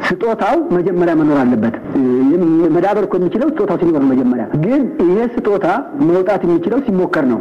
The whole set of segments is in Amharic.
ስጦታው መጀመሪያ መኖር አለበት። መዳበር እኮ የሚችለው ስጦታው ሲኖር ነው። መጀመሪያ ግን ይሄ ስጦታ መውጣት የሚችለው ሲሞከር ነው።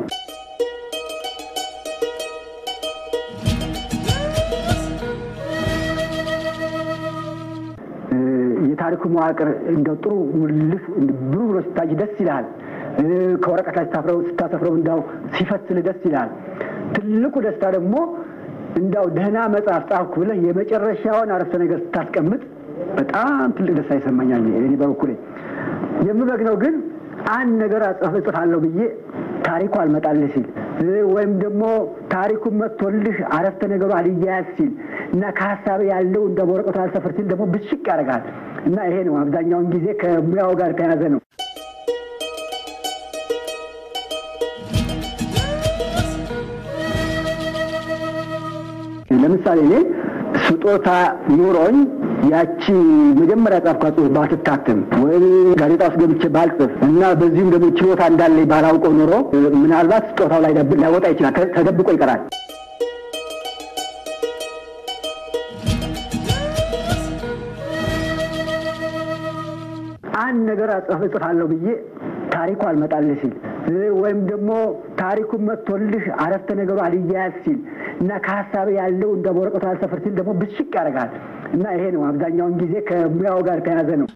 የታሪኩ መዋቅር እንደው ጥሩ ውልፍ ብሩ ብሎ ሲታይ ደስ ይልሃል። ከወረቀት ላይ ስታሰፍረው እንዳው ሲፈስል ደስ ይልሃል። ትልቁ ደስታ ደግሞ እንዳው ደህና መጽሐፍ ጻፍኩ ብለህ የመጨረሻውን አረፍተ ነገር ስታስቀምጥ በጣም ትልቅ ደስታ ይሰማኛል። እኔ በበኩሌ የምበግነው ግን አንድ ነገር እጽፋለሁ ብዬ ታሪኩ አልመጣልህ ሲል ወይም ደግሞ ታሪኩን መጥቶልህ አረፍተ ነገሩ አልያያዝ ሲል እና ከሀሳብ ያለው እንደ በወረቀቱ አልሰፍር ሲል ደግሞ ብሽቅ ያደርጋል እና ይሄ ነው አብዛኛውን ጊዜ ከሙያው ጋር ተያዘ ነው። ለምሳሌ እኔ ስጦታ ኑሮኝ ያቺ መጀመሪያ ጻፍኳት ጽሑፍ ባትታተም ወይም ጋዜጣ ውስጥ ገብቼ ባልጽፍ እና በዚሁም ደግሞ ችሎታ እንዳለኝ ባላውቀው ኑሮ ምናልባት ስጦታው ላይ ላይወጣ ይችላል፣ ተደብቆ ይቀራል። አንድ ነገር እጽፋለሁ ብዬ ታሪኩ አልመጣልህ ሲል ወይም ደግሞ ታሪኩን መጥቶልህ አረፍተ ነገሩ አልያያዝ ሲል እና ከሀሳብ ያለው እንደ በወረቀቱ አልሰፍር ሲል ደግሞ ብሽቅ ያደርጋል እና ይሄ ነው አብዛኛውን ጊዜ ከሙያው ጋር ተያዘ ነው።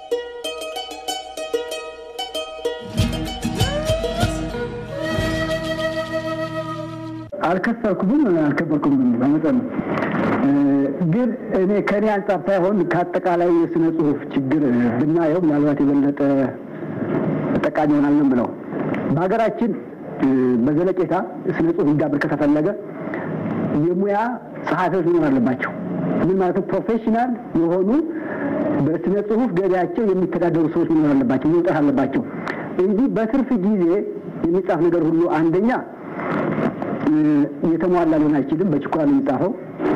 አልከሰርኩም፣ አልከበርኩም በመጠኑ ግን እኔ ከእኔ አንጻር ሳይሆን ከአጠቃላይ የስነ ጽሁፍ ችግር ብናየው ምናልባት የበለጠ ጠቃሚ ይሆናል ነው ብለው በሀገራችን በዘለቄታ ስነ ጽሁፍ እንዲዳብር ከተፈለገ የሙያ ጸሐፊዎች መኖር አለባቸው። ምን ማለት ነው? ፕሮፌሽናል የሆኑ በስነ ጽሁፍ ገበያቸው የሚተዳደሩ ሰዎች መኖር አለባቸው፣ መውጣት አለባቸው እንጂ በትርፍ ጊዜ የሚጻፍ ነገር ሁሉ አንደኛ የተሟላ ሊሆን አይችልም፣ በችኮላ ነው የሚጻፈው።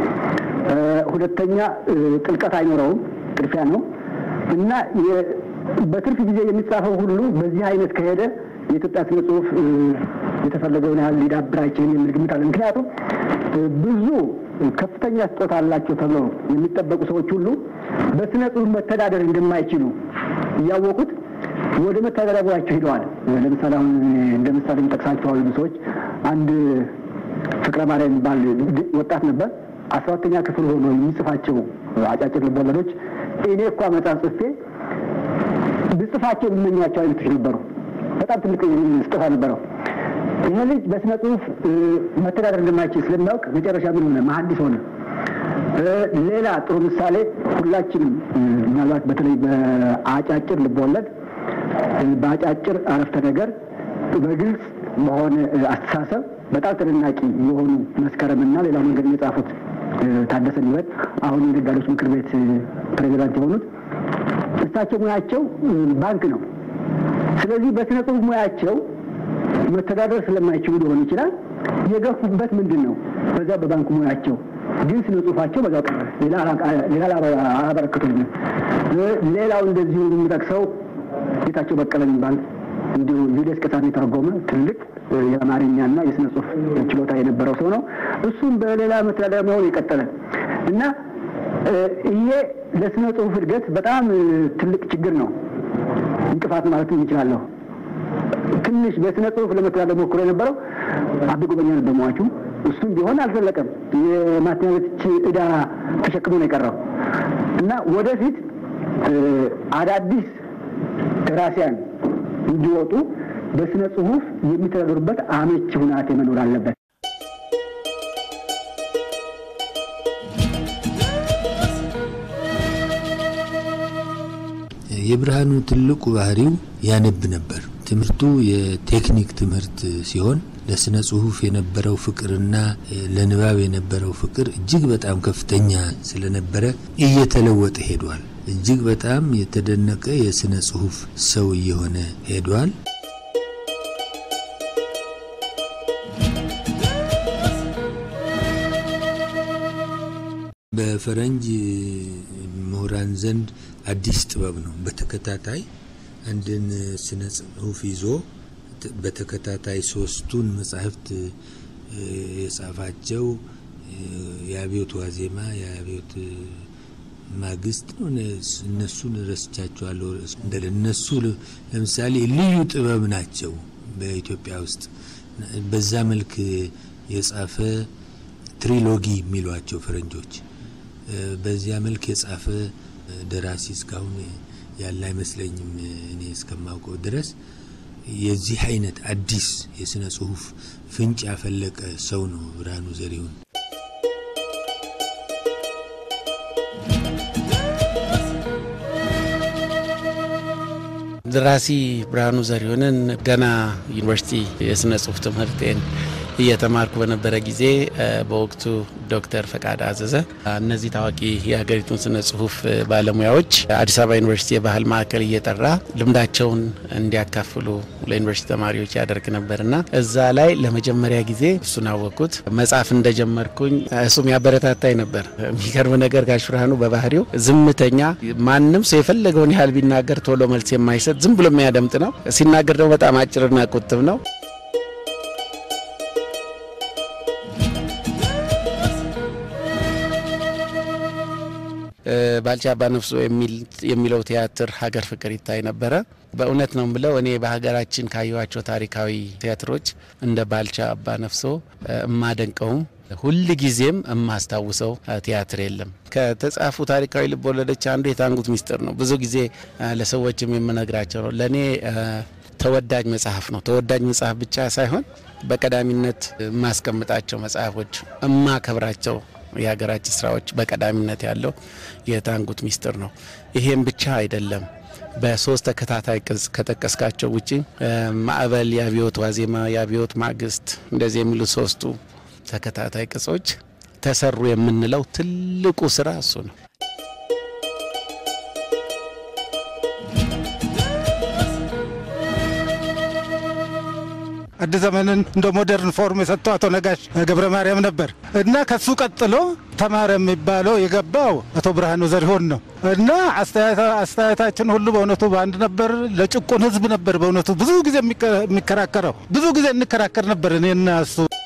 ሁለተኛ ጥልቀት አይኖረውም፣ ጥድፊያ ነው እና በትርፍ ጊዜ የሚጻፈው ሁሉ በዚህ አይነት ከሄደ የኢትዮጵያ ስነ ጽሁፍ የተፈለገውን ያህል ሊዳብር አይችልም የሚል ግምት አለ። ምክንያቱም ብዙ ከፍተኛ ስጦታ አላቸው ተብለው የሚጠበቁ ሰዎች ሁሉ በስነ ጽሁፍ መተዳደር እንደማይችሉ እያወቁት ወደ መተዳደሪያ ቦታቸው ሂደዋል። ለምሳሌ አሁን እንደ ምሳሌ የሚጠቅሳቸው አሉ ሰዎች አንድ ፍቅረ ማርያም የሚባል ወጣት ነበር። አስራ ሁለተኛ ክፍል ሆኖ የሚጽፋቸው አጫጭር ልቦለዶች እኔ እኳ መጽሐፍ ጽፌ ብጽፋቸው የሚመኟቸው አይነቶች ነበሩ። በጣም ትልቅ ስጦታ ነበረው። ይህ ልጅ በስነ ጽሁፍ መተዳደር እንደማይችል ስለሚያውቅ መጨረሻ ምን ሆነ? መሐንዲስ ሆነ። ሌላ ጥሩ ምሳሌ ሁላችንም ምናልባት በተለይ በአጫጭር ልቦለድ በአጫጭር አረፍተ ነገር በግልጽ በሆነ አስተሳሰብ በጣም ተደናቂ የሆኑ መስከረምና ሌላ መንገድ የጻፉት ታደሰ ሊበት አሁን የነጋዴዎች ምክር ቤት ፕሬዚዳንት የሆኑት እሳቸው ሙያቸው ባንክ ነው። ስለዚህ በስነ ጽሁፍ ሙያቸው መተዳደር ስለማይችሉ ሊሆን ይችላል። የገፉበት ምንድን ነው? በዛ በባንክ ሙያቸው ግን ስነ ጽሁፋቸው በዛው ቀረ። ሌላ አላበረክቱልንም። ሌላው እንደዚሁ የሚጠቅሰው ጌታቸው በቀለ የሚባል እንዲሁ ዩልስ ቀሳን የተረጎመ ትልቅ የአማርኛና የስነ ጽሁፍ ችሎታ የነበረው ሰው ነው። እሱም በሌላ መተዳደሪያ መሆን የቀጠለ እና ይሄ ለስነ ጽሁፍ እድገት በጣም ትልቅ ችግር ነው፣ እንቅፋት ማለት እንችላለሁ። ትንሽ በስነ ጽሁፍ ለመተዳደር ሞክሮ የነበረው አቤ ጉበኛ ነበር ሟቹ። እሱም ቢሆን አልዘለቀም። የማቴማቲክስ ዕዳ ተሸክሞ ነው የቀረው እና ወደፊት አዳዲስ ደራሲያን እንዲወጡ በስነ ጽሁፍ የሚተዳደሩበት አመቺ ሁናቴ መኖር አለበት። የብርሃኑ ትልቁ ባህሪው ያነብ ነበር። ትምህርቱ የቴክኒክ ትምህርት ሲሆን ለስነ ጽሁፍ የነበረው ፍቅርና ለንባብ የነበረው ፍቅር እጅግ በጣም ከፍተኛ ስለነበረ እየተለወጠ ሄዷል። እጅግ በጣም የተደነቀ የስነ ጽሁፍ ሰው እየሆነ ሄዷል። በፈረንጅ ምሁራን ዘንድ አዲስ ጥበብ ነው። በተከታታይ አንድን ስነ ጽሁፍ ይዞ በተከታታይ ሶስቱን መጻሕፍት የጻፋቸው የአብዮት ዋዜማ፣ የአብዮት ማግስት ነው። እነሱን ረስቻቸዋለሁ። እንደ እነሱ ለምሳሌ ልዩ ጥበብ ናቸው በኢትዮጵያ ውስጥ በዛ መልክ የጻፈ ትሪሎጊ የሚሏቸው ፈረንጆች በዚያ መልክ የጻፈ ደራሲ እስካሁን ያለ አይመስለኝም። እኔ እስከማውቀው ድረስ የዚህ አይነት አዲስ የስነ ጽሁፍ ፍንጭ ያፈለቀ ሰው ነው ብርሃኑ ዘሪሁን። ደራሲ ብርሃኑ ዘሪሁንን ገና ዩኒቨርሲቲ የስነ ጽሁፍ ትምህርቴን እየተማርኩ በነበረ ጊዜ በወቅቱ ዶክተር ፈቃድ አዘዘ እነዚህ ታዋቂ የሀገሪቱን ስነ ጽሁፍ ባለሙያዎች አዲስ አበባ ዩኒቨርሲቲ የባህል ማዕከል እየጠራ ልምዳቸውን እንዲያካፍሉ ለዩኒቨርሲቲ ተማሪዎች ያደርግ ነበርና እዛ ላይ ለመጀመሪያ ጊዜ እሱን አወቅኩት። መጽሐፍ እንደጀመርኩኝ እሱም ያበረታታኝ ነበር። የሚገርም ነገር ጋሽ ብርሃኑ በባህሪው ዝምተኛ፣ ማንም ሰው የፈለገውን ያህል ቢናገር ቶሎ መልስ የማይሰጥ ዝም ብሎ የሚያደምጥ ነው። ሲናገር ደግሞ በጣም አጭርና ቁጥብ ነው። ባልቻ አባ ነፍሶ የሚለው ቲያትር ሀገር ፍቅር ይታይ ነበረ። በእውነት ነው የምለው እኔ በሀገራችን ካየኋቸው ታሪካዊ ቲያትሮች እንደ ባልቻ አባ ነፍሶ እማደንቀውም ሁል ጊዜም የማስታውሰው ቲያትር የለም። ከተጻፉ ታሪካዊ ልብ ወለዶች አንዱ የታንጉት ሚስጥር ነው። ብዙ ጊዜ ለሰዎችም የምነግራቸው ነው። ለእኔ ተወዳጅ መጽሐፍ ነው። ተወዳጅ መጽሐፍ ብቻ ሳይሆን በቀዳሚነት የማስቀምጣቸው መጽሐፎች፣ እማከብራቸው የሀገራችን ስራዎች በቀዳሚነት ያለው የታንጉት ሚስጥር ነው። ይሄም ብቻ አይደለም። በሶስት ተከታታይ ቅጽ ከጠቀስካቸው ውጪ ማዕበል፣ የአብዮት ዋዜማ፣ የአብዮት ማግስት እንደዚህ የሚሉ ሶስቱ ተከታታይ ቅጾች ተሰሩ የምንለው ትልቁ ስራ እሱ ነው። አዲስ ዘመንን እንደ ሞደርን ፎርም የሰጠው አቶ ነጋሽ ገብረ ማርያም ነበር እና ከሱ ቀጥሎ ተማረ የሚባለው የገባው አቶ ብርሃኑ ዘሪሁን ነው እና አስተያየታችን ሁሉ በእውነቱ በአንድ ነበር። ለጭቁን ሕዝብ ነበር በእውነቱ ብዙ ጊዜ የሚከራከረው ብዙ ጊዜ እንከራከር ነበር እኔና እሱ